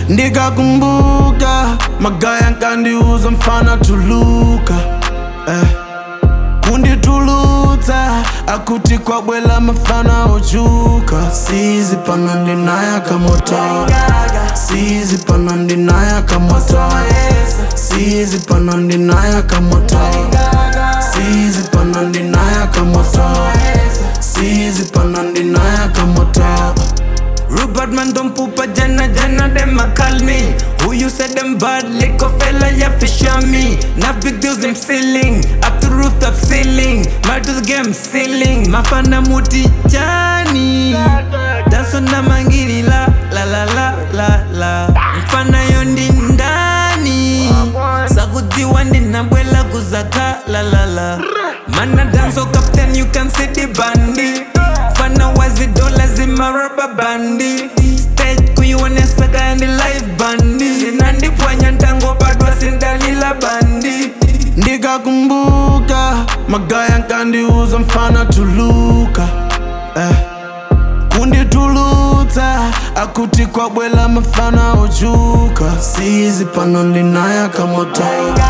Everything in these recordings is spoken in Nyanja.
ndikakumbuka magaya nkandiuza mfana tuluka eh. kunditulutsa akuti kwabwela mafana ochuka sizi pano ndinaya kamoto sizi pano ndinaya kamoto sizi pano ndinaya kamoto sizi pano ndinaya kamoto sizi pano ndinaya kamoto Rupert man don't poop a jana jana them a call me Who you said them bad lick a fella ya fish on me Not big deals them ceiling Up to rooftop ceiling Mad to the game ceiling Mafana muti jani Dance na mangiri la la la la la la Mfana yondi ndani Sakudziwa ndinabwela kuzaka la la la Mana dance oh captain you can see the bandi Fana wazi dola zima rubber bandi Stage kuiwonesa kandi live bandi Zinandipwanya ntango badwa sindalila bandi ndikakumbuka magaya nkandiuza mfana tuluka eh. kunditulutsa akuti kwabwela mafana ochuka sizi pano ndinaya kamoto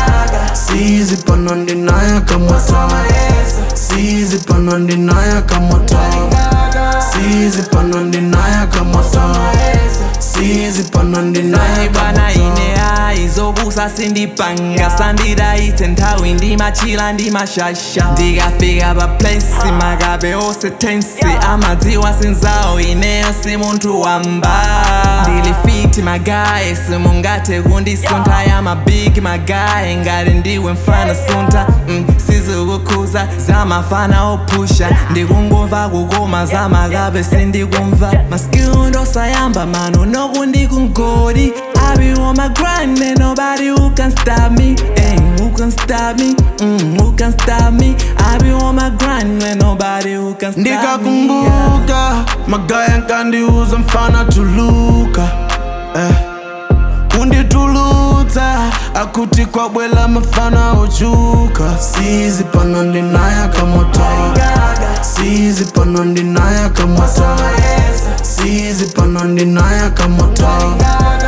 sizi pano ndinaya kamoto sizi pano ndinaya kamoto sizi pano ndinaya kamoto sizi pano ndinaya bana kamoto ine ai zobusa sindipanga sandidaite nthawi ndimachila ndimashasha ndikafika pa place makabe ose tensi amadziwa sinzawo ineyo si munthu wamba ndili fiti magaye simungathe kundisuntha ya mabigi magaye ngati ndiwe mfana suntha mm, sizikukhuza zamafana ophusha ndikungumva kukoma zamakabe sindikumva maskill ndosayamba mano nokundikungodi I be on my grind and nobody who can stop me Hey, who can stop me? Mm, who can stop me? I be on my grind and nobody who can stop me yeah. ndikakumbuka magaya nkandiuza mfana tuluka eh. kunditulutsa akuti kwabwela mafana ochuka sizi pano ndinaya kamoto sizi pano ndinaya kamoto sizi pano ndinaya kamoto